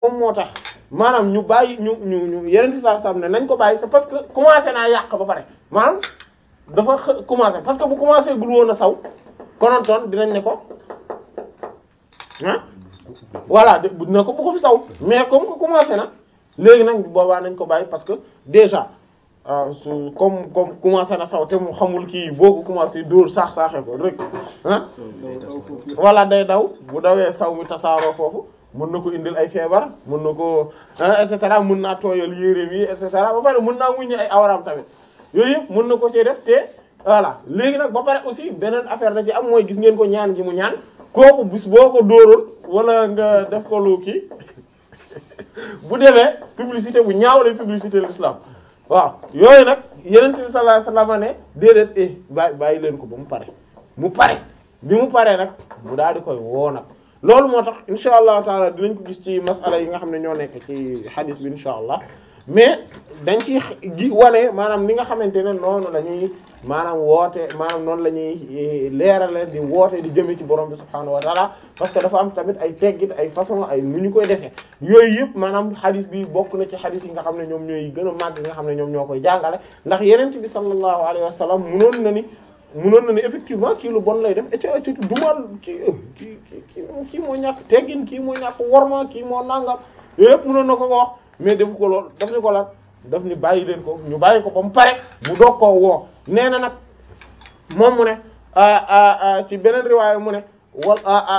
moom moo tax maanaam ñu bàyyi ñu ñu ñu yeneen saa sam ne nañ ko bàyyi c'est parce que commencé naa yàq ba pare maanaam dafa xë- commencé parce que bu commencé gul woon a saw konontoon dinañ ne ko ah voilà de dina ko bu ko fi saw mais comme que commencé na léegi nag boobaa nañ ko bàyyi parce que déjà ah su comme comme commencé na saw te mu xamul kii boo ko commencé dóor saax saaxee ko rek ah voilà day daw bu dawee saw mi tasaaroo foofu mën na ko indil ay feebar mën na ko et cetera mën naa tooyal yéreem yi et cetera ba pare mën naa wuññi ay awraam tamit yooyu yëpp mën na ko ci def te voilà léegi nag ba pare aussi beneen affaire da ci am mooy gis ngeen ko ñaan gi mu ñaan kooku bis boo ko dóoroon wala nga def ko lu kii bu demee publicité bu ñaaw lay publicité l'islam waaw yooyu nag yeneen bi sallallahu alayhi wasallam ne déedéet eh bàyyi bàyyi leen ko ba mu pare mu pare bi mu paree nag mu daal di koy woo nag loolu moo tax insha allahu taala dinañ ko gis ci masala yi nga xam ne ñoo nekk ci hadith bi insha allah mais dañ ci gi wane maanaam ni nga xamante ne noonu la ñuy maanaam woote maanaam noonu la ñuy leerale di woote di jëme ci borom bi subhaanahu wa taala parce que dafa am tamit ay teggit ay façon ay nu ñu koy defee yooyu yëpp maanaam hadith bi bokk na ci hadith yi nga xam ne ñoom ñooy gën a màgg nga xam ne ñoom ñoo koy jàngale ndax yeneen bi sallallahu alayhi wa sallam munoon na ni munoon na ni effectivement kii lu bon lay def et ci dumal kii kii kii kii moo ñàkk teggin kii moo ñàkk worma kii moo nangam yooyu yëpp munoon na ko ko wax mais defu ko lool daf ni ko lan daf ni bàyyi leen ko ñu bàyyi ko ba mu pare mu doog koo woo nee na nag moom mu ne ci beneen riwaaya mu ne wal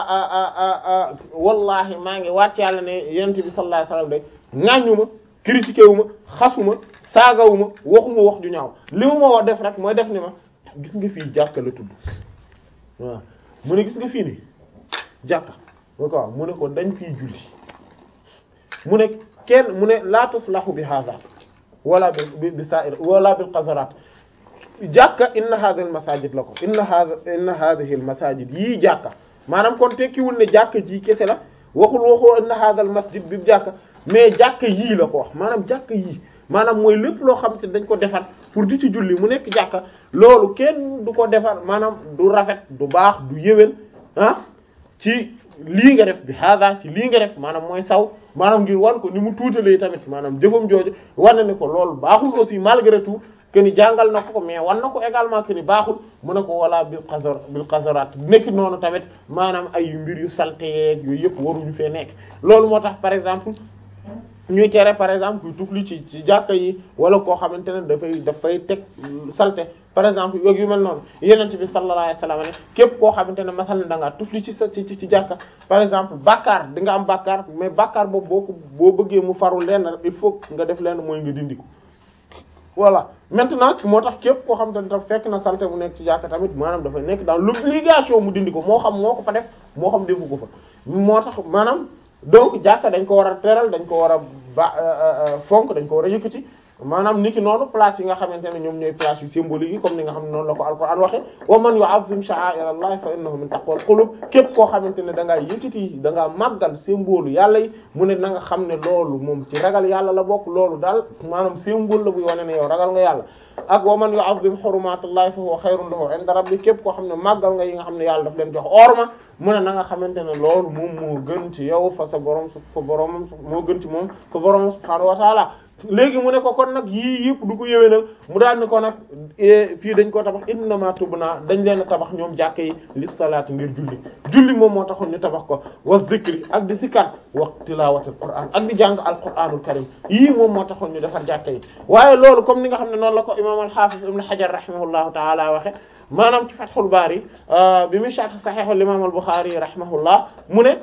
wallahi maa ngi waat yàlla ne yonent bi sallallahu alayhi wasallam de ŋàññu ma critiqué wu ma xasuma saagawu ma waxuma wax ju ñaaw li mu ma woo def rek mooy def ni ma gis nga fii jàkka la tudd waaw mu ne gis nga fii ni jàkka mu ko waaw mu ne ko dañ fii julli mu ne kenn mu ne la tuslahu bi hadha wala bi bi sa'ir wala bil qazarat jàkka inna hadha al masajid la ko inna hadha inna hadhihi al masajid yii jàkka maanaam kon tekkiwul ne jàkka ji kese la waxul waxoo inna hadha al masjid bi jàkka mais jàkka yii la ko wax maanaam jàkka yii maanaam mooy lépp loo xam te dañ ko defar pour di ci julli mu nekk jàkka loolu kenn du ko defar maanaam du rafet du baax du yéwén ah ci lii nga def bi hada ci lii nga def maanaam mooy saw maanaam ngir wan ko ni mu tuutalee tamit maanaam jëfam jooju wan na ne ko loolu baaxul aussi malgré tout que ni jàngal na ko ko mais wan na ko également que ni baaxul mu ne ko wala bil qazar bil qazarat nekk noonu tamit maanaam ay mbir yu salte yeeg yooyu yëpp waruñu fee nekk loolu moo tax par exemple ñuy tere par exemple kuy tufli ci ci jàkka yi wala koo xamante ne dafay dafay teg salte par exemple yooyu yu mel noonu yenent bi sallallahu alayhi wasallam ne képp koo xamante ne masal da ngaa tufli ci sa ci ci jàkka par exemple bàkkaar di nga am bàkkaar mais bàkkaar boobu boo ko boo bëggee mu faru lenn il faut nga def lenn mooy nga dindi ko voilà maintenant moo tax képp koo xamante ne daf fekk na salte mu nekk ci jàkka tamit maanaam dafay nekk dans l'obligation mu dindi ko moo xam moo ko fa def moo xam defu ko fa moo tax maanaam donc jàkka dañ ko war a teral dañ ko war a ba fonk dañ ko war a yëkkati maanaam niki noonu place yi nga xamante ne ñoom ñooy place yu symbolique yi comme ni nga xam ne noonu la ko alquran waxe wa man yu'azzim sha'a'ir Allah fa innahu min taqwal qulub képp koo xamante ne da ngaa yëkkati da ngaa màggal symbole yàlla yi mu ne na nga xam ne loolu moom ci ragal yàlla la bokk loolu daal maanaam symbole la buy wane ne yow ragal nga yàlla ak wa man yu'azzim hurumatullahi fa huwa khayrun lahu 'inda rabbi képp koo xam ne màggal nga yi nga xam ne yàlla daf leen jox orma mu ne na nga xamante ne loolu moom moo gën ci yow fa sa borom su fa boromam moo gën ci moom fa borom subhaanahu wa ta'ala léegi mu ne ko kon nag yii yëpp du ko yéwénal mu daal ni ko nag fii dañ ko tabax innama tubna dañ leen a tabax ñoom jàkke yi li salaati ngir julli julli moom moo taxoon ñu tabax ko wa zikri ak di sikkat wa tilaawatul qur'an ak di jàng alqur'anul karim yii moom moo taxoon ñu defar jàkke yi waaye loolu comme ni nga xam ne noonu la ko imam al-hafiz ibn hajar rahimahullahu ta'ala waxe maanaam ci fathul bari bi mu sharh sahih al-imam al-bukhari rahimahullah mu ne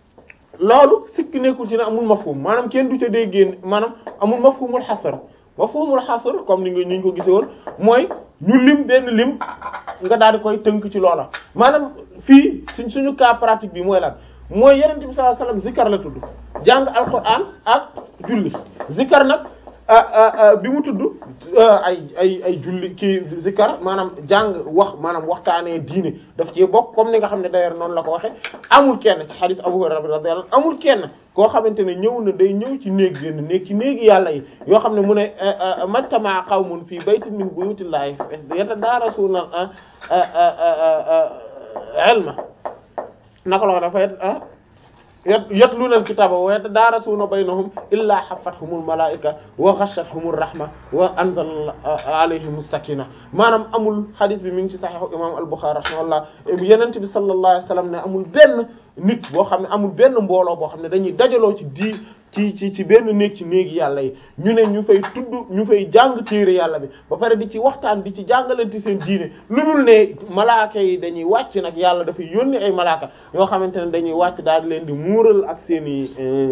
loolu sikk nekkul ci ne amul mafhum maanaam kenn du ca déggee maanaam amul mafhumul xasar mafhumul xasar comme ni nga ñu ko gisee woon mooy ñu lim benn lim nga daal di koy tënk ci loola maanaam fii suñ suñu cas pratique bi mooy lan mooy yenente bi sallallahu alayhi wasallam zikar la tudd jàng alquran ak julli zikar nag bi mu tudd ay ay ay julli kii zikar maanaam jàng wax maanaam waxtaanee diine daf ci bokk comme ni nga xam ne d'ailleurs noonu la ko waxe amul kenn ci hadith Abu Hurayra radiyallahu anhu amul kenn koo xamante ne ñëw na day ñëw ci néeg génn néeg ci néegi yàlla yi yoo xam ne mu ne majtama qawmun fii baytin min buyutillahi yatadaarasuuna ilma naka la ko dafay yatluna al-kitaba wa yatadarasuna baynahum illa haffathumul malaa'ika wa ghashiyatuhumur rahma wa anzala alayhimus sakina maanaam amul hadith bi mi ngi ci sahih imam al-Bukhari rahimahullah yenent bi sallallahu alayhi wasallam ne amul benn nit boo xam ne amul benn mbooloo boo xam ne dañuy dajaloo ci di ci ci ci benn néeg ci néegi yàlla yi ñu ne ñu fay tudd ñu fay jàng téere yàlla bi ba pare di ci waxtaan di ci jàngalante seen diine lu dul ne malaaka yi dañuy wàcc nag yàlla dafay yónni ay malaaka yoo xamante ne dañuy wàcc daal di leen di muural ak seen i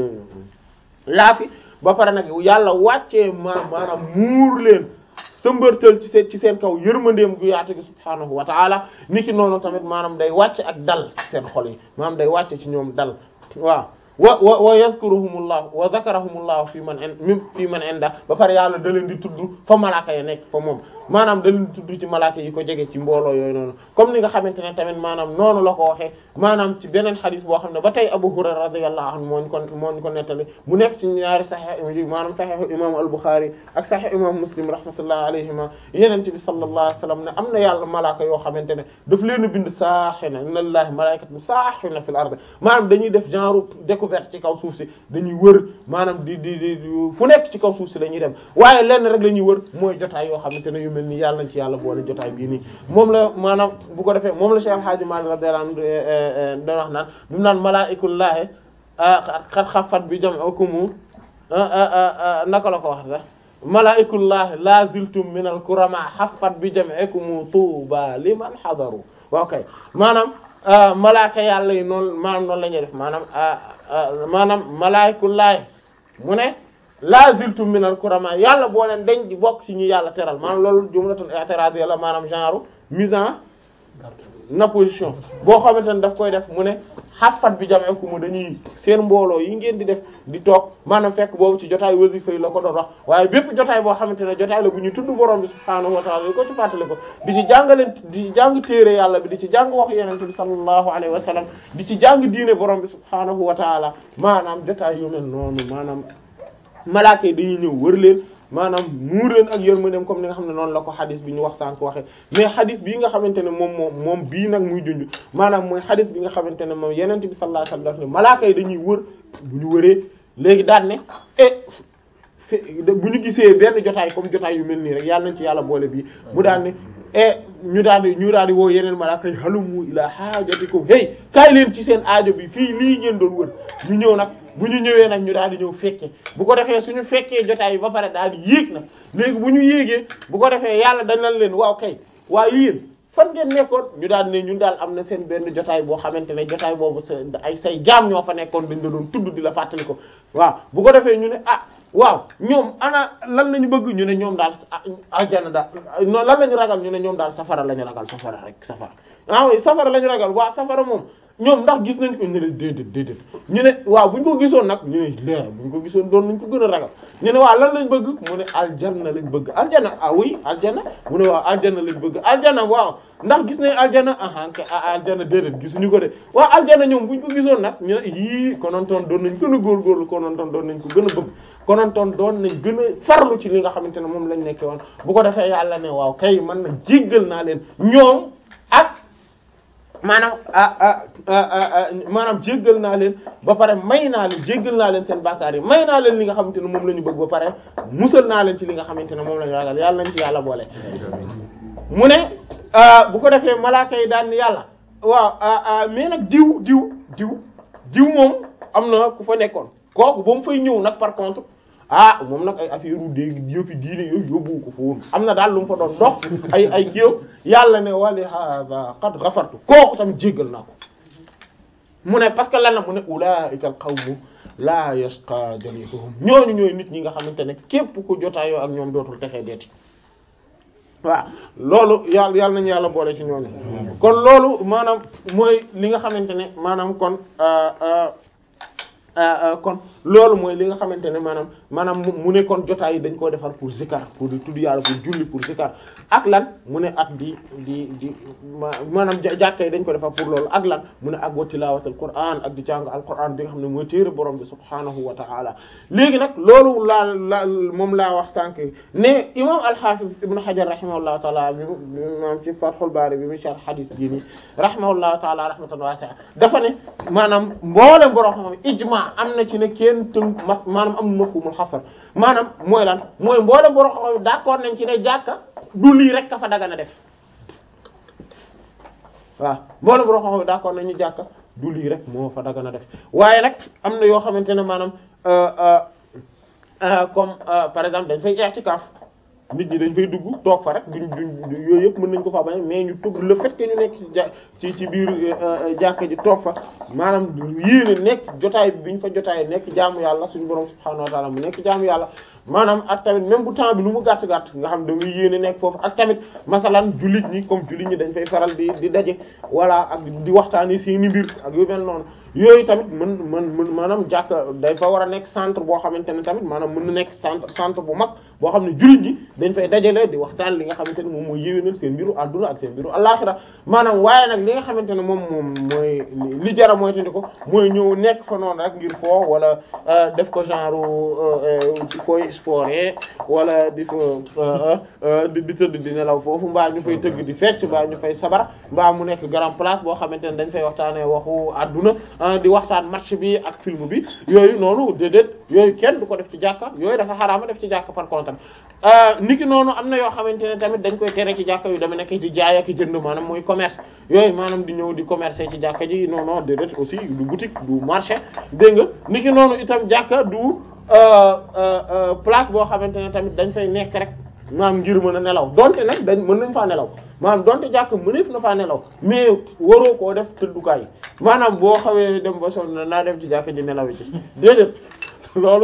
laafi ba pare nag yàlla wàccee ma maanaam muur leen sëmbërtal ci seen ci seen kaw yërmandeem gu yaatu gi subhaanahu wa taala niki noonu tamit maanaam day wàcc ak dal ci seen xol yi maanaam day wàcc ci ñoom dal waaw wa wa wa yazkuruhumullah wa zakarahumullah fi man in fi man inda ba pare yàlla da leen di tudd fa malaaka ya nekk fa moom maanaam da leen di tudd ci malaaka yi ko jege ci mbooloo yooyu noonu comme ni nga xamante ne tamit maanaam noonu la ko waxee maanaam ci beneen xadis boo xam ne ba tey Abu Hurayra radiyallahu anhu moo ñu ko moo ñu ko nettali mu nekk ci ñaari sahih maanaam sahih imam al-Bukhari ak sahih imam Muslim rahmatullahi alayhima yeneen bi sallallahu alayhi wasallam ne am na yàlla malaaka yoo xamante ne daf leen a bind saaxina inna lillahi malaikatan saaxina fil ard maanaam dañuy def genre découverte ci kaw suuf si dañuy wër maanaam di di di fu nekk ci kaw suuf si dañuy dem waaye lenn rek la ñuy wër mooy jotaay yoo xamante ne yu mel ni yàlla nañ ci yàlla boole jotaay bii nii moom la maanaam bu ko defee moom la Cheikh Hadji Malick radiyallahu anhu da wax naan bi mu naan malaa'ikullaahi xat xafat bi jam'ukum naka la ko wax sax malaa'ikullaahi la ziltum min al kurama xafat bi jam'ikum tuuba liman hadaru waaw kay maanaam malaaka yàlla yi noonu maanaam noonu la ñuy def maanaam maanaam malaa'ikullaahi mu ne la ziltum min al kurama yàlla boo leen dañ di bokk ci ñu yàlla teral maanaam loolu jumlatun i'tirad yàlla maanaam genre mise en opposition boo xamante ne daf koy def mu ne xafat bi jamee ku mu dañuy seen mbooloo yi ngeen di def di toog maanaam fekk boobu ci jotaay wasifa yi la ko doon wax waaye bépp jotaay boo xamante ne jotaay la bu ñu tudd borom bi subhaanahu wa ta'ala ko ci fàttali ko di ci jàngaleen di ci jàng téere yàlla bi di ci jàng wax yenente bi sallallahu alayhi wa sallam di ci jàng diine borom bi subhaanahu wa ta'ala maanaam jotaay yu mel noonu maanaam malaaka yi dañuy ñëw wër leen maanaam muur leen ak yërmandeem comme ni nga xam ne noonu la ko xadis bi ñu wax sànq waxee mais xadis bii nga xamante ne moom moom moom bii nag muy junj maanaam mooy xadis bi nga xamante ne moom yenente bi sallallahu alayhi wasallam daf ne malaaka yi dañuy wër bu ñu wëree léegi daan ne e bu ñu gisee benn jotaay comme jotaay yu mel nii rek yàlla nañ ci yàlla boole bii mu daan ne e ñu daal di ñu daal di woo yeneen malaaka yi halumu ila haajatikum hey kaay leen ci seen aajo bi fii lii ngeen doon wër ñu ñëw nag bu ñu ñëwee nag ñu daal di ñëw fekkee bu ko defee suñu fekkee jotaay bi ba pare daal di yéeg nag léegi bu ñu yéegee bu ko defee yàlla dañ leen waaw kay waaye yéen fan ngeen nekkoon ñu daal ne ñun daal am na seen benn jotaay boo xamante ne jotaay boobu sa ay say jaam ñoo fa nekkoon dañ la doon tudd di la fàttali ko waaw bu ko defee ñu ne ah waaw ñoom ana lan lañu bëgg ñu ne ñoom daal aljana daal non lan lañu ragal ñu ne ñoom daal safara lañu ragal safara rek safara ah oui safara lañu ragal waaw safara moom ñoom ndax gis nañ ko ñu ne déedéet déedéet ñu ne waaw buñ ko gisoon nag ñu ne leer buñ ko gisoon doon nañ ko gën a ragal ñu ne waaw lan lañ bëgg mu ne aljana lañ bëgg aljana ah oui aljana mu ne waaw aljana lañ bëgg aljana waaw ndax gis nañ aljana aha ke aljana déedéet gisuñu ko de waaw aljana ñoom buñ ko gisoon nag ñu ne yii konontoon doon nañ gën a góorgóorlu konontoon doon nañ ko gën a bëgg konontoon doon nañ gën a farlu ci li nga xamante ne moom lañ nekke woon bu ko defee yàlla ne waaw kay man nag jéggal naa leen ñoom ak maanaam maanaam jéggal naa leen ba pare may naa leen jéggal naa leen seen bàkkaar yi may naa leen li nga xamante ne moom la ñu bëgg ba pare musal naa leen ci li nga xamante ne moom la ñu ragal yàlla nañ ci yàlla boole mu ne bu ko defee malaaka yi daan yàlla waaw mais nag diw diw diw diw moom am na ku fa nekkoon kooku ba mu fay ñëw nag par contre ah moom nag ay affaire u dégg yëfi diine yooyu yóbbu ko fa woon am na daal lu mu fa doon dox ay ay kiiw yàlla ne wali hada qad ghafartu kooku tam jéggal naa ko mu ne parce que lan la mu ne ulaika al qawmu la yashqa jalisuhum ñooñu ñooy nit ñi nga xamante ne képp ku jotaayoo ak ñoom dootul texee deeti waaw loolu yàlla yàlla nañu yàlla boole ci ñooñu kon loolu maanaam mooy li nga xamante ne maanaam kon kon loolu mooy li nga xamante ne maanaam maanaam mu ne kon jotaay yi dañ koo defar pour zikar pour di tudd yàlla pour julli pour zikar ak lan mu ne ak di di di maanaam jàkka yi dañ ko defar pour loolu ak lan mu ne ak wa tilaawatul qur'an ak di jàng alquran bi nga xam ne mooy téere borom bi subhaanahu wa ta'ala léegi nag loolu laa la moom laa wax sànq ne imam al-hafiz ibn hajar rahimahullahu taala bi moom ci fathul bari bi mu sharh hadith bii nii rahimahullahu taala rahmatan wasi'a dafa ne maanaam mboolem borom xam ijma am na ci ne kenn tënk mas maanaam am mafhumul hasar maanaam mooy lan mooy mboolem borom xam d'accord nañ ci ne jàkka du lii rek ka fa dagana def waaw mboolem borom xam d'accord nañ ñu jàkka du lii rek moo fa dagana def waaye nag am na yoo xamante ne maanaam comme par exemple dañ fay i'tikaf nit ñi dañ fay dugg toog fa rek duñ duñ yooyu yëpp mën nañ ko fa bañ mais ñu tugg le fait que ñu nekk ci ci biir jàkka ji toog fa maanaam yéene nekk jotaay bi ñu fa jotaay nekk jaamu yàlla suñu borom subhaanahu wa ta'ala mu nekk jaamu yàlla maanaam ak tamit même bu temps bi lu mu gàtt gàtt nga xam da nga yéene nekk foofu ak tamit masalan jullit ñi comme jullit ñi dañ fay faral di di daje wala ak di waxtaani seeni mbir ak yu mel noonu yooyu tamit mën mën mën maanaam jàkk day fa war a nekk centre boo xamante ne tamit maanaam mën na nekk centre centre bu mag boo xam ne jullit ñi dañ fay dajale di waxtaan li nga xamante ne moom mooy yéwénal seen mbiru àdduna ak seen mbiru àllaxira maanaam waaye nag li nga xamante ne moom moom mooy li jara mooy tandi ko mooy ñëw nekk fa noonu rek ngir foo wala def ko genre ci koy sporé wala di fa di di tëdd di nelaw foofu mbaa ñu fay tëgg di fecc mbaa ñu fay sabar mbaa mu nekk grand place boo xamante ne dañ fay waxtaanee waxu àdduna di waxtaan match bi ak film bi yooyu noonu déedéet yooyu kenn du ko def ci jàkka yooyu dafa xaraama def ci jàkka par contre niki noonu am na yoo xamante ne tamit dañ koy tere ci jàkka yu dama nekk di jaay ak jënd maanaam mooy commerce yooyu maanaam di ñëw di commercer ci jàkka ji non non déedéet aussi du boutique du marché dégg nga niki noonu itam jàkka du place boo xamante ne tamit dañ fay nekk rek maanaam ngir mën a nelaw donte nag dañ mën nañ faa nelaw maanaam donte jàkk mëneef na faa nelaw mais waroo koo def tëddukaay maanaam boo xawee dem ba sonn naa dem ci jàkk ji nelaw ci déedéet loolu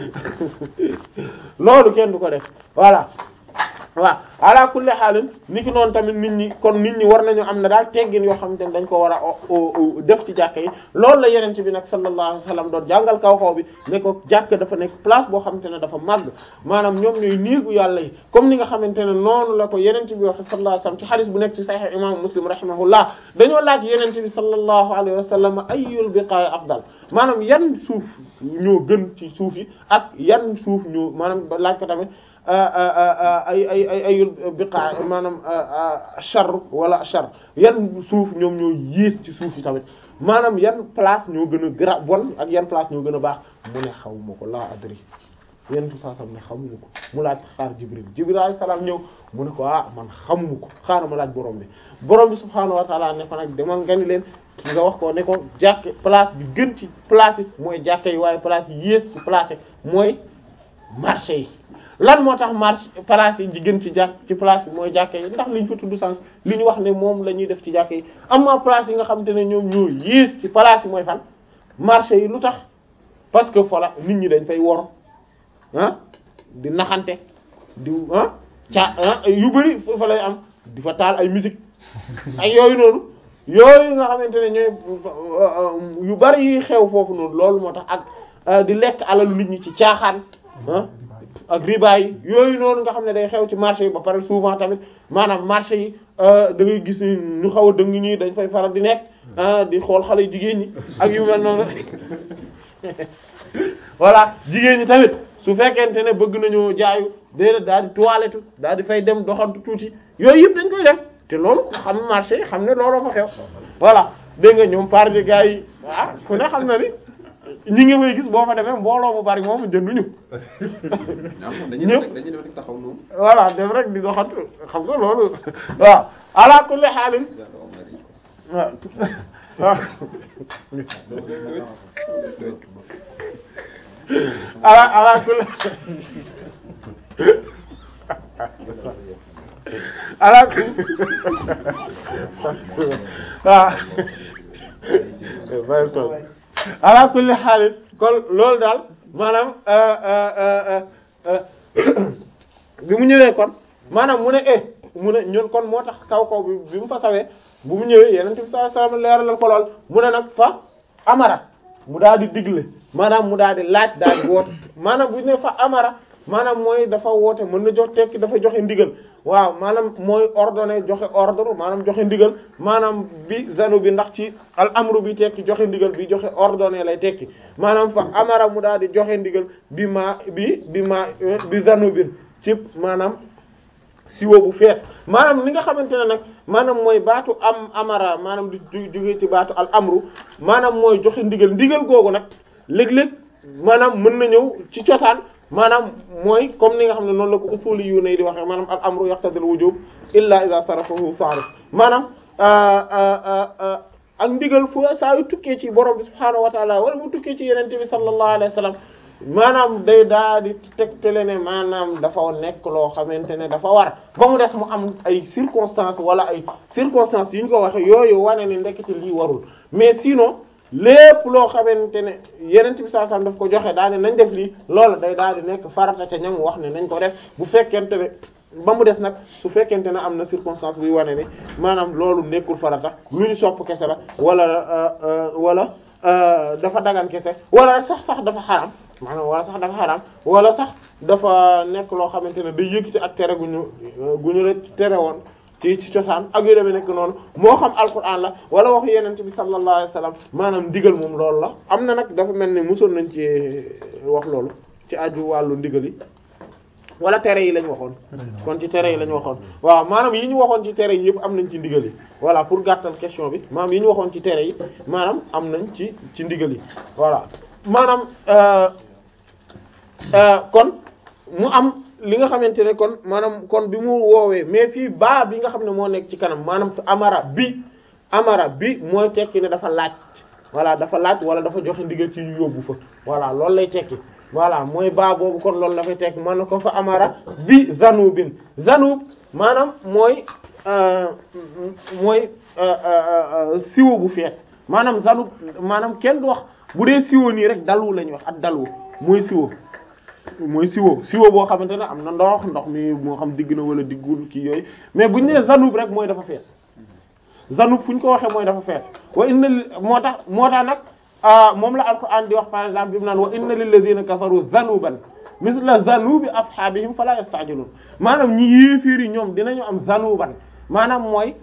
loolu kenn du ko def voilà waaw ala kulli xaalin ni ki noonu tamit nit ñi kon nit ñi war nañu am na daal teggin yoo xamante ne dañ ko war a def ci jàkka yi loolu la yeneen bi nag sallallahu alayhi wasallam doon jàngal kaw kaw bi ne ko jàkka dafa nekk place boo xamante ne dafa màgg maanaam ñoom ñooy néegu yàlla yi comme ni nga xamante ne noonu la ko yeneen bi wax sallallahu alayhi wasallam ci hadith bu nekk ci sahih imam muslim rahimahullah dañoo laaj yeneen bi sallallahu alayhi wasallam ayyul biqa'i afdal maanaam yan suuf ñoo gën ci suuf yi ak yan suuf ñoo maanaam laaj ko tamit ay ay ay ayul biqaa maanaam char wala char yan suuf ñoom ñoo yées ci suuf yi tamit maanaam yan place ñoo gën a gra bon ak yan place ñoo gën a baax mu ne xaw ma ko laa adri yenn tu saa sam ne xamuñu ko mu laaj xaar jibril jibril alayhi salaam ñëw mu ne ko ah man xamuñu ko xaaral ma laaj borom bi borom bi subhaanahu wa taala ne ko nag demal nga ni leen nga wax ko ne ko jàkke place bi gën ci place yi mooy jàkke yi waaye place yi yées ci place yi mooy marché yi lan moo tax marché place yi gën ci jàkk ci place yi mooy jàkke yi ndax liñ fa tudd sens li ñu wax ne moom la ñuy def ci jàkke yi amma place yi nga xamante ne ñoom ñoo yées ci place yi mooy fan marché yi lu tax parce que fola nit ñi dañ fay wor ah di naxante di ah ca yu bari fa lay am di fa taal ay musique ak yooyu noonu yooyu nga xamante ne ñooy yu bari yuy xew foofu noonu loolu moo tax ak di lekk alalu nit ñi ci caaxaan ah ak riba yi yooyu noonu nga xam ne day xew ci marché yi ba pare souvent tamit maanaam marché yi da ngay gis ñu xaw a dëng ñi dañ fay faral di nekk di xool xale yu jigéen ñi ak yu mel noonu voilà jigéen ñi tamit su fekkente ne bëgg nañoo jaayu déedéet daal di toilette daal di fay dem doxantu tuuti yooyu yëpp dañ koy def te loolu ku xam marché yi xam ne looloo fa xew voilà dégg nga ñoom par gars yi ah ku ne xam na ni ñi ngi may gis boo fa demee mbooloo mu bari moom jënduñu ñëpp dañuy def rek taxaw noonu. voilà dem rek di doxantu xam nga loolu waaw ala kulli xaalin waaw waaw ala ala kulli ala kulli waaw ala kulli xaalis kon loolu daal maanaam bi mu ñëwee kon maanaam mu ne eh mu ne ñun kon moo tax kaw kaw bi bi mu fa sawee bu mu ñëwee yeneen bi sallallahu alayhi wasallam leeralal ko lool mu ne nag fa amara mu daal di digle maanaam mu daal di laaj daal di woote maanaam bu ñu ne fa amara maanaam mooy dafa woote mën na jox tekki dafa joxe ndigal waaw maanaam mooy ordonné joxe ordre maanaam joxe ndigal maanaam bi zanu bi ndax ci al amru bi tekki joxe ndigal bi joxe ordonné lay tekki maanaam fa amara mu daal di joxe ndigal bi ma bi bi ma bi zanu bi ci maanaam siwo bu fees maanaam li nga xamante ne nag maanaam mooy baatu am amara maanaam di jóge ci baatu al amru maanaam mooy joxe ndigal ndigal googu nag léeg-léeg maanaam mën na ñëw ci cosaan maanaam mooy comme ni nga xam ne noonu la ko usuli yu nay di waxee maanaam al amru yaqtadil wujub illa idha sarafahu sarif maanaam ak ndigal fu saa yu tukkee ci borom bi subhaanahu wa taala wala mu tukkee ci yenente bi sallallahu alayhi wa sallam maanaam day daal di tegtale ne maanaam dafa nekk loo xamante ne dafa war ba mu des mu am ay circonstances wala ay circonstances yi ñu ko waxe yooyu wane ne ndekete lii warul mais sinon lépp loo xamante ne yeneen bi saa daf ko joxe daal ne nañ def lii loolu day daal di nekk farata ca ñam wax ne nañ ko def bu fekkente ne ba mu des nag su fekkente ne am na circonstance buy wane ne maanaam loolu nekkul farata lu ñu sopp kese la wala wala dafa dagan kese wala sax sax dafa xaram maanaam wala sax dafa xaram wala sax dafa nekk loo xamante ne day yëkkati ak tere gu ñu gu ñu la tere woon ci ci cosaan ak yu demee nekk noonu moo xam alquran la wala waxu yenente bi sallallahu alayhi wasallam maanaam ndigal moom loolu la am na nag dafa mel ni mosoon nañ ci wax loolu ci aju wàllu ndigal yi wala tere yi lañ waxoon kon ci tere yi lañ waxoon waaw maanaam yi ñu waxoon ci tere yi yëpp am nañ ci ndigal yi voilà pour gàttal question bi maanaam yi ñu waxoon ci tere yi maanaam am nañ ci ci ndigal yi voilà maanaam kon mu am li nga xamante ne kon maanaam kon bi mu woowee mais fii baa bi nga xam ne moo nekk ci kanam maanaam amara bi amara bi mooy tekki ne dafa laaj voilà dafa laaj wala dafa joxe ndigal ci ñu yóbbu fa voilà loolu lay tekki voilà mooy baa boobu kon loolu dafay tekki man na ko fa amara bi zanubin zanub maanaam mooy mooy siwo bu fees maanaam zanub maanaam kenn du wax bu dee siwo nii rek dalwu la ñuy wax ak dalwu mooy siwo mooy siwo siwo boo xamante ne am na ndox ndox mi moo xam digg na wala diggul kii yooyu mais bu ñu nee zanub rek mooy dafa fees zanub fu ñu ko waxee mooy dafa fees wa inna moo tax moo tax nag moom la alquran di wax par exemple bi mu naan wa inna lillazina kafaru zanuban misla zanubi ashabihim fala yastajilun maanaam ñi yéefiir yi ñoom dinañu am zanuban maanaam mooy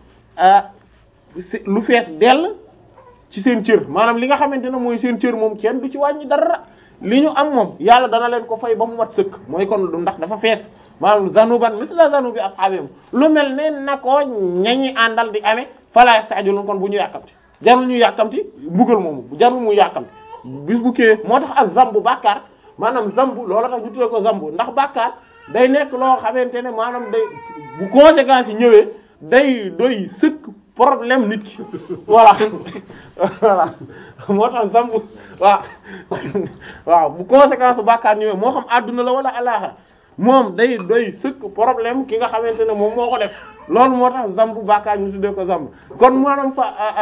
lu fees dell ci seen cër maanaam li nga xamante ne mooy seen cër moom kenn du ci wàññi dara li ñu am moom yàlla dana leen ko fay ba mu mat sëkk mooy kon du ndax dafa fees maanaam zanuban misla zanubi ashabihim lu mel ne na ko ñañi àndal di amee fala yastajilun kon bu ñu yàkkamti jarul ñu yàkkamti mbugal moomu jarul mu yàkkamti bis bu kee moo tax ak zambu bàkkaar maanaam zambu loola tax ñu tuddee ko zambu ndax bàkkaar day nekk loo xamante ne maanaam day bu conséquences yi ñëwee day doy sëkk problème nit ki voilà voilà moo tax zambu waaw waaw bu conséquence bu bàkkaar ñëwee moo xam adduna la wala alaxira moom day doy sëkk problème ki nga xamante ne moom moo ko def loolu moo tax zambu bàkkaar ñu tuddee ko zambu kon maanaam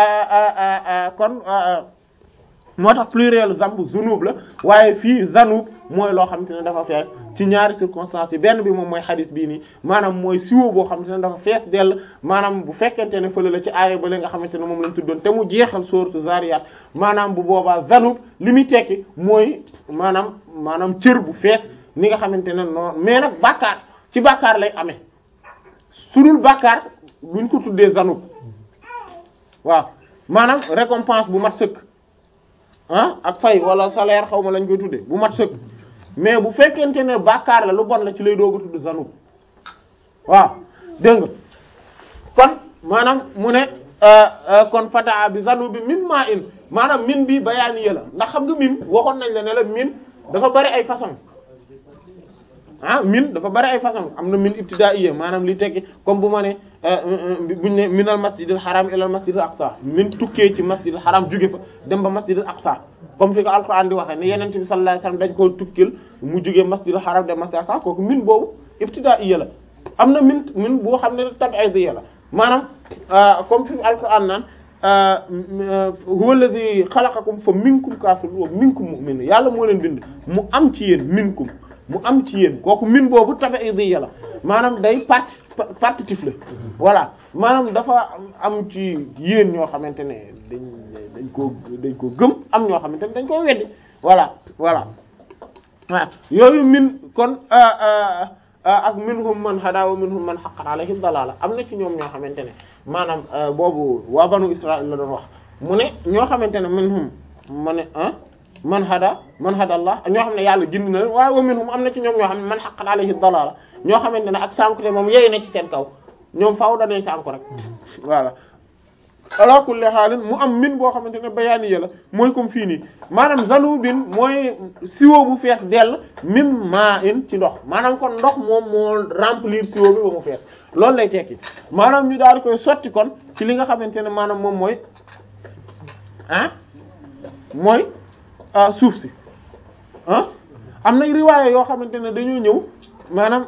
fa kon moo tax pluriel zambu zunub la waaye fii zanub mooy loo xamante ne dafa fees ci ñaari circonstances yi benn bi moom mooy xadis bii nii maanaam mooy siwo boo xamante ne dafa fees dell maanaam bu fekkente ne fële la ci aaya ba nga xamante ne moom lañ tuddoon te mu jeexal sourate Zariyat maanaam bu boobaa zanub li muy tekki mooy maanaam maanaam cër bu fees ni nga xamante ne noonu mais nag bàkkaar ci bàkkaar lay amee su dul bàkkaar duñ ko tuddee zanub waaw maanaam récompense bu mat sëkk ah ak fay wala salaire xaw ma lañ koy tuddee bu mat sëkk mais bu fekkente ne bàkkaar la lu bon la ci lay doog a tudd zanub waaw dégg nga kon maanaam mu ne kon fataa bi zanub bi min maa in maanaam min bi bayaani la ndax xam nga min waxoon nañ la ne la min dafa bari ay façon ah min dafa bari ay façon am na min ibtidaaiya maanaam li tekki comme bu ma ne buñ ne minal masjidil haram ilal masjidil aqsa min tukkee ci masjidil haram jóge fa dem ba masjidil aqsa comme fi ko alquran di waxee ne yeneen bi sallallahu alayhi wasallam dañ koo tukkil mu jóge masjidil haram dem masjidil aqsa kooku min boobu ibtidaaiya la am na min min boo xam ne tab'idiyya la maanaam comme fi alquran naan huwa alladhi khalaqakum fa minkum kafirun wa minkum mu'min yàlla moo leen bind mu am ci yéen minkum mu am ci yéen kooku min boobu tab'idiyya la maanaam day parti partitif la voilà maanaam dafa am ci yéen ñoo xamante ne dañ dañ koo dañ koo gëm am ñoo xamante ne dañ koo weddi voilà voilà waaw yooyu min kon ak minhum man hada wa minhum man haqqat alayhi dalala am na ci ñoom ñoo xamante ne maanaam boobu waa banu Israël la doon wax mu ne ñoo xamante ne minhum ma ne ah man hada man hada Allah ñoo xam ne yàlla gindi na waaye wa minhum am na ci ñoom ñoo xam ne man haqqat alayhi dalala ñoo xamante ne ak sànku te moom yey na ci seen kaw ñoom faaw dañuy sànku rek voilà ala kulli xaalin mu am min boo xamante ne bayaani la mooy comme fii nii maanaam zanubin mooy siwo bu fees dell mim maa in ci ndox maanaam kon ndox moom moo remplir siwo bi ba mu fees loolu lay tekki maanaam ñu daal di koy sotti kon ci li nga xamante ne maanaam moom mooy ah mooy suuf si ah am na riwaaya yoo xamante ne dañoo ñëw maanaam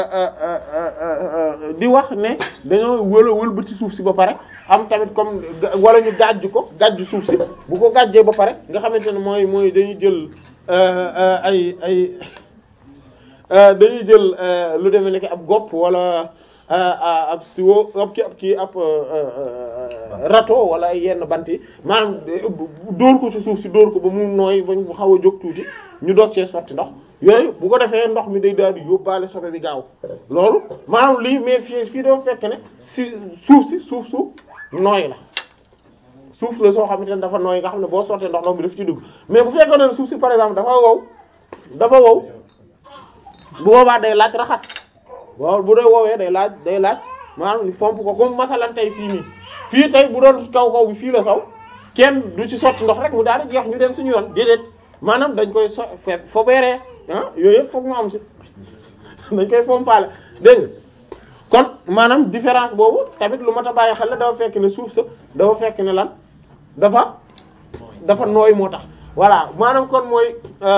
di wax ne dañoo wëla wëlbati suuf si ba pare am tamit comme wala ñu gàjj ko gàjj suuf si bu ko gàjjee ba pare nga xamante ne mooy mooy dañuy jël ay ay dañuy jël lu demee nekk ab gopp wala ab siwo ab ki ab kii ab râteau wala ay yenn bant yi maanaam dóor ko ci suuf si dóor ko ba mu nooy ba mu xaw a jóg tuuti ñu doog cee sotti ndox yooyu bu ko defee ndox mi day daal di yóbbaale sobe bi gaaw loolu maanaam lii mais fii fii doo fekk ne si suuf si suuf suuf nooy la suuf la soo xamante ne dafa nooy nga xam ne boo sottee ndox ndox bi daf ci dugg mais bu fekkoon ne suuf si par exemple dafa wow dafa wow bu boobaa day laaj raxas waaw bu dee woowee day laaj day laaj maanaam ni fomp ko comme masalan tey fii nii fii tey bu doon kaw kaw bi fii la saw kenn du ci sotti ndox rek mu daal di jeex ñu dem suñu yoon déedéet maanaam dañ koy so fe fobeeree ah yooyu yëpp foog mu am si dañ koy fompaale dégg nga kon maanaam différence boobu tamit lu mat a bàyyi xel la dafa fekk ne suuf sa dafa fekk ne lan dafa dafa nooy moo tax voilà maanaam kon mooy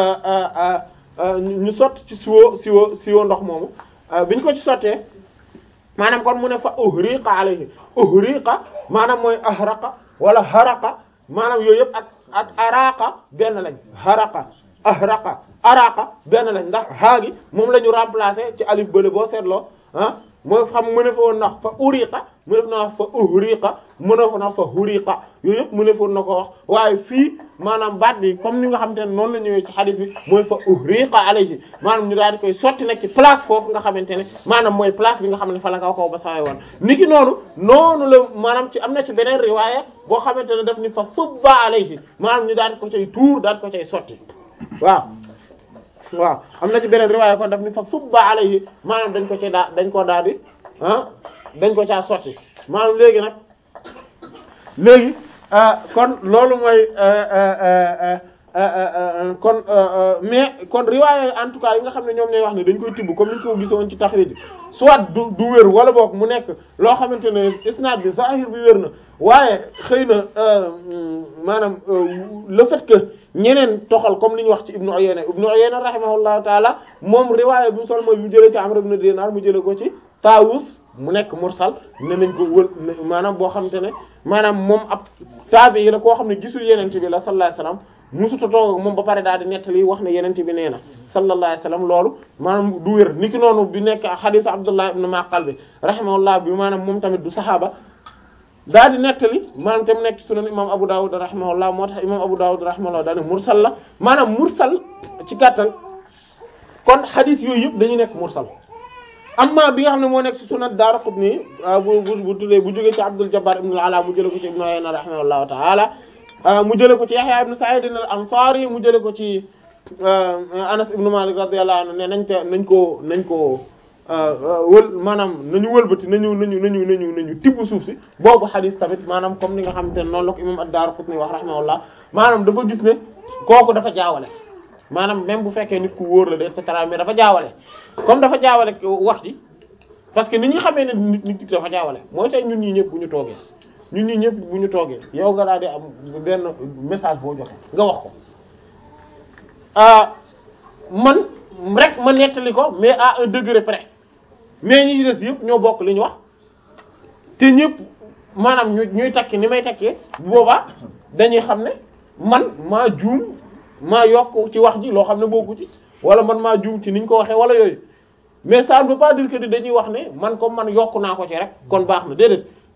ñu sotti ci siwo siwo siwo ndox moomu biñ ko ci sottee maanaam kon mu ne fa uhriqa alayhi uhriqa maanaam mooy ahraqa wala haraqa maanaam yooyu yëpp ak ak araqa benn lañ haraqa ahraqa araqa benn lañ ndax haagi moom la ñu remplacer ci alif bële boo seetloo ah mooy xam mu ne fa woon na fa uriqa mu ne fa na fa uhriqa mu ne fa na fa huriqa yooyu yëpp mu ne fa na ko wax waaye fii maanaam baat bi comme ni nga xamante ne noonu la ñëwee ci hadith bi mooy fa uhriqa alayhi maanaam ñu daal di koy sotti nag ci place foofu nga xamante ne maanaam mooy place bi nga xam ne fa la kaw kaw ba sawee woon niki noonu noonu la maanaam ci am na ci beneen riwaaya boo xamante ne daf ni fa subba alayhi maanaam ñu daal di ko cay tuur daal di ko cay sotti waaw waaw am na ci beneen riwaaya kon daf ni fa subba alayhi maanaam dañ ko ci daa dañ ko daal di ah dañ ko caa sotti maanaam léegi nag léegi kon loolu mooy kon mais kon riwaaya en tout cas yi nga xam ne ñoom ñooy wax ne dañ koy tibb comme ni ñu ko gisoon ci taxrij soit du du wér wala boog mu nekk loo xamante ne isnaad bi zahir bi wér na waaye xëy na maanaam le fait que ñeneen toxal comme li ñu wax ci Ibnu Uyayna Ibnu Uyayna rahimahullahu taala moom riwaaya bi mu sol mooy mu jëlee ci Amr ibn Dinar mu jëlee ko ci Taawus mu nekk mursal ne nañ ko wël maanaam boo xamante ne maanaam moom ab taabi yi la koo xam ne gisul yenente bi la sallallahu alayhi wasallam musuta toog ak moom ba pare daal di nettali wax ne yenente bi nee na sallallahu alayhi wasallam loolu maanaam du wér niki noonu bi nekk xadiis Abdullah ibn Maqal bi rahimahullah bi maanaam moom tamit du saxaaba daal di nettali maanaam tam nekk sunan imam Abu Dawud rahimahullah moo tax imam Abu Dawud rahimahullah daal ne mursal la maanaam mursal ci gàttal kon xadiis yooyu yëpp dañuy nekk mursal amma bi nga xam ne moo nekk ci sunan Daraqutni bu bu bu tuddee bu jógee ci Abdul Jabbar ibn al-Ala mu jëlee ko ci Ibn Uyayna rahimahullahu ta'ala mu jëlee ko ci Yahya ibn Sa'id al-Ansari mu jëlee ko ci Anas ibn Malik radiyallahu anhu ne nañ te nañ ko nañ ko wël maanaam nañu wëlbati nañu nañu nañu nañu nañu tibb suuf si boobu xadis tamit maanaam comme ni nga xamante ne noonu la ko imam ad-Daraqutni wax rahimahullah maanaam dafa gis ne kooku dafa jaawale maanaam même bu fekkee nit ku wóor la de et cetera mais dafa jaawale comme dafa jaawale wax ji parce que ni ñu xamee ne nit nit dafa jaawale mooy tey ñun ñii ñëpp bu ñu toogee ñun ñii ñëpp bu ñu toogee yow nga daal di am benn message boo joxe nga wax ko ah man rek ma nettali ko mais à un degré près mais ñi ci des yëpp ñoo bokk li ñu wax te ñëpp maanaam ñu ñuy takki ni may takkee bu boobaa dañuy xam ne man maa juum maa yokk ci wax ji loo xam ne bokku ci wala man maa juum ci niñ ko waxee wala yooyu mais ça ne veut pas dire que dañuy wax ne man comme man yokk naa ko ci rek kon baax na déedéet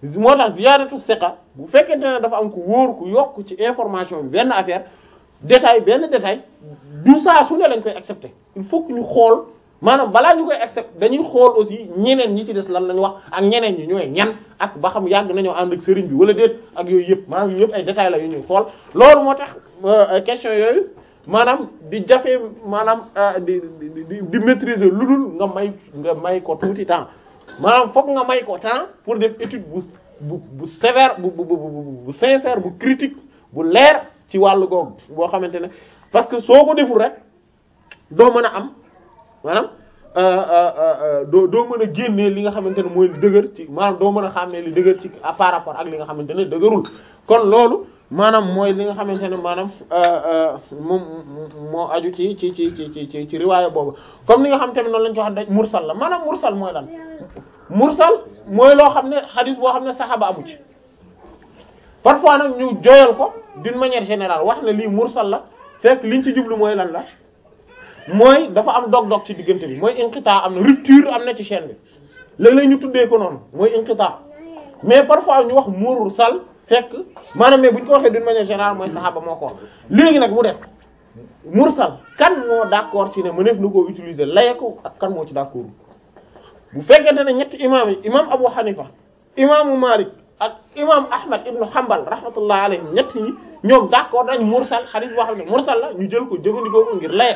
moo tax ziyaadatu siqa bu fekkente ne dafa am ku wóor ku yokk ci information bi benn affaire détail benn détail du saa su ne lañ koy accepter il faut que ñu xool maanaam balaa ñu koy accepter dañuy xool aussi ñeneen ñi ci des lan lañu wax ak ñeneen ñi ñooy ñan ak ba xam yàgg nañoo ànd ak sëriñ bi wala déet ak yooyu yëpp maanaam yooyu yëpp ay détails la yu ñuy xool loolu moo tax question yooyu maanaam di jafe maanaam di di di maîtriser lu dul nga may nga may ko tuuti temps maanaam fokk nga may ko temps pour def étude bu bu bu sévère bu bu bu bu sincère bu critique bu leer ci wàllu googu boo xamante ne parce que soo ko deful rek doo mën a am maanaam doo doo mën a génnee li nga xamante ne mooy li dëgër ci maanaam doo mën a xàmmee li dëgër ci par rapport ak li nga xamante ne dëgërul kon loolu maanaam mooy li nga xamante ne maanaam moom moo aju ci ci ci ci ci ci riwaaya boobu comme ni nga xam tamit noonu lañu ko wax daj mursal la maanaam mursal mooy lan mursal mooy loo xam ne xadis boo xam ne saxaaba amu ci parfois nag ñu joyal ko d'une manière générale wax ne lii mursal la fekk liñ ci jublu mooy lan la mooy dafa am dog-dog ci diggante bi mooy inqita am na rupture am na ci chaîne bi léeg-léeg ñu tuddee ko noonu mooy inqita mais parfois ñu wax mursal fekk maanaam mais bu ñu ko waxee d'une manière générale mooy saxaaba moo ko wax léegi nag mu def mursal kan moo d'accord ci ne mëneef na koo utiliser laye ko ak kan moo ci d'accord bu fekkente ne ñetti imaam yi imaam Abu Hanifa imaamu Malik ak imaam Ahmad ibnu Hanbal rahmatullah alayhim ñett ñi ñoom d'accord dañ mursal xadis boo xam ne mursal la ñu jël ko jëfandikoo ko ngir laye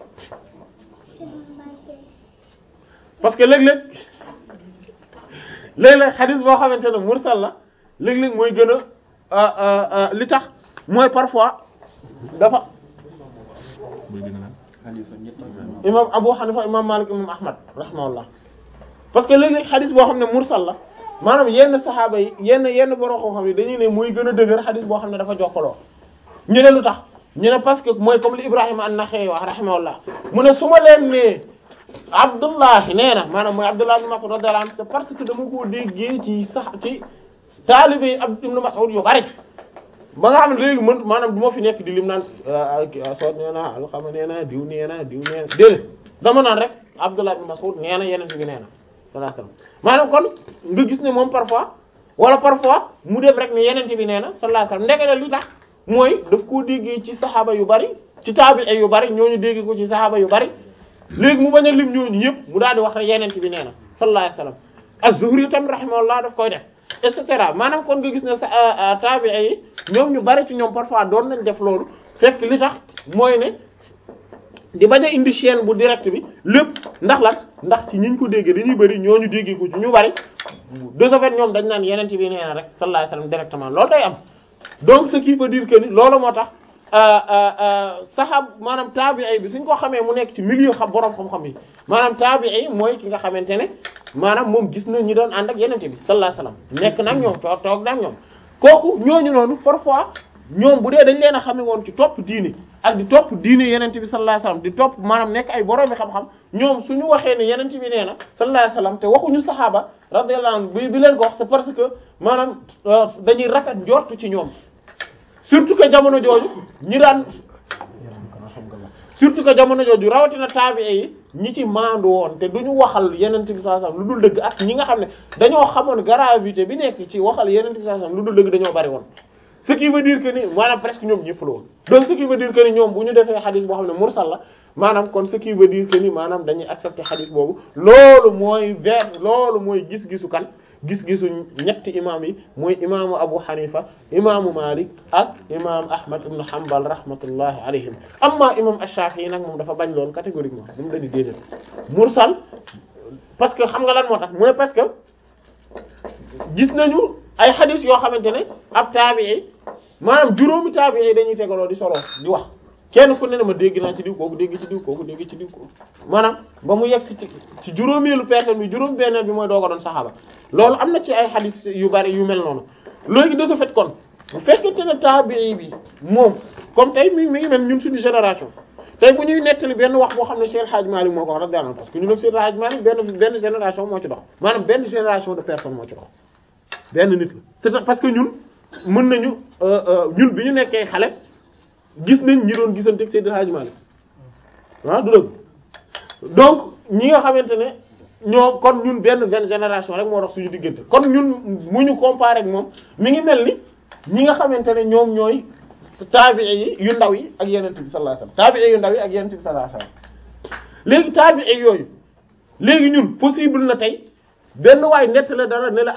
parce que léeg-léeg léeg-léeg xadis boo xamante ne mursal la léeg-léeg mooy gën a li tax mooy parfois dafa imam Abu Hanifa imam Malik imam Ahmad rahimahullah parce que léeg-léeg xadis boo xam ne mursal la maanaam yenn saxaaba yi yenn yenn borom koo xam ne dañuy ne mooy gën a dëgër xadis boo xam ne dafa jokkaloo ñu ne lu tax ñu ne parce que mooy comme li Ibrahima an-Nakha'i wax rahimahullah mu ne su ma leen nee Abdullah nee na maanaam mooy Abdullah ibn Mas'ud radiyallahu anhu c'est parce que dama koo déggee ci sax ci taalibe yi Abd ibn Mas'ud yu bari ba nga xam ne léegi mën maanaam du ma fi nekk di lim naan soo nee na alxama nee na diw nee na diw nee na déedéet dama naan rek Abdullah ibn Mas'ud nee na yeneen bi nee na sallallahu alayhi wasallam maanaam kon nga gis ne moom parfois wala parfois mu def rek ne yeneen bi nee na sallallahu alayhi wasallam ndekete li tax mooy daf koo déggee ci saxaaba yu bari ci taabi'i yu bari ñooñu dégg ko ci saxaaba yu bari léegi mu bañ a lim ñooñu ñëpp mu daal di wax rek yeneen bi nee na sallallahu alayhi wasallam az-Zuhri tam rahimahullah daf koy def et cetera maanaam kon nga gis ne sa taabi'i yi ñoom ñu bari ci ñoom parfois doon nañ def loolu fekk li tax mooy ne di bañ a indi chaîne bu direct bi lépp ndax lan ndax ci ñiñ ko déggee dañuy bari ñooñu déggee ko ci ñu bari de ce fait ñoom dañ naan yeneen bi nee na rek sallallahu alayhi wasallam directement loolu day am donc ce qui veut dire que ni loolu moo tax saxaab maanaam taabi'i bi suñ ko xamee mu nekk ci milieu xam borom xam-xam yi maanaam taabi'i mooy ki nga xamante ne maanaam moom gis na ñi doon ànd ak yenente bi sallallahu alayhi wasallam nekk nag ñoom toog toog nag ñoom kooku ñooñu noonu parfois ñoom bu dee dañ leen a xame woon ci topp diine ak di topp diine yenente bi sallallahu alayhi wasallam di topp maanaam nekk ay borom bi xam-xam ñoom suñu waxee ne yenente bi nee na sallallahu alayhi wasallam te waxuñu saxaaba radiyallahu anhu bi bi leen ko wax c'est parce que maanaam dañuy rafet njortu ci ñoom surtout que jamono jooju ñi daan surtout que jamono jooju rawatina taabi'i yi ñi ci maandu woon te duñu waxal yenent bi sallallahu alayhi wasallam lu dul dëgg ak ñi nga xam ne dañoo xamoon gravité bi nekk ci waxal yenent bi sallallahu alayhi wasallam lu dul dëgg dañoo bari woon ce qui veut dire que ni maanaam presque ñoom ñëpp la woon donc ce qui veut dire que ni ñoom bu ñu defee xadis boo xam ne mursal la maanaam kon ce qui veut dire que ni maanaam dañuy accepter xadis boobu loolu mooy vers loolu mooy gis-gisu kan gis-gisu ñetti imam yi mooy imaamu Abu Hanifa imaamu Malik ak imam Ahmad ibn Hanbal rahmatullahi alayhim amma imam Ash-Shafi'i nag moom dafa bañ loolu catégoriquement moom dañu déedéet mursal parce que xam nga lan moo tax mooy parce que gis nañu ay xadis yoo xamante ne ab taabi'i maanaam juróomi taabi'i dañuy tegaloo di solo di wax kenn ku ne ne ma dégg naa ci diw kooku dégg ci diw kooku dégg ci diw kooku maanaam ba mu yegg ci ci juróomeelu personne bi juróom benneel bi mooy dooga doon saxaaba loolu am na ci ay xadis yu bari yu mel noonu léegi de ce fait kon bu fekkente ne taabi'i bi moom comme tey mi mi ngi mel ñun suñu génération tey bu ñuy nettali benn wax boo xam ne Cheikh Hadj Malick moo ko wax radiyallahu anhu parce que ñun ak Cheikh Hadj Malick benn benn génération moo ci dox maanaam benn génération de personnes moo ci dox benn nit la c'est parce que ñun mën nañu ñun bi ñu nekkee xale gis nañ ñi doon gisante ak Seydil Hadji Malick ah du dëgg donc ñi nga xamante ne ñoo kon ñun benn benn génération rek moo dox suñu diggante kon ñun mu ñu comparer ak moom mi ngi mel ni ñi nga xamante ne ñoom ñooy taabi'i yi yu ndaw yi ak yeneen bi sallallahu alayhi wasallam taabi'i yu ndaw yi ak yeneen bi sallallahu alayhi wasallam léegi taabi'i yooyu léegi ñun possible na tey benn waay nett la dara ne la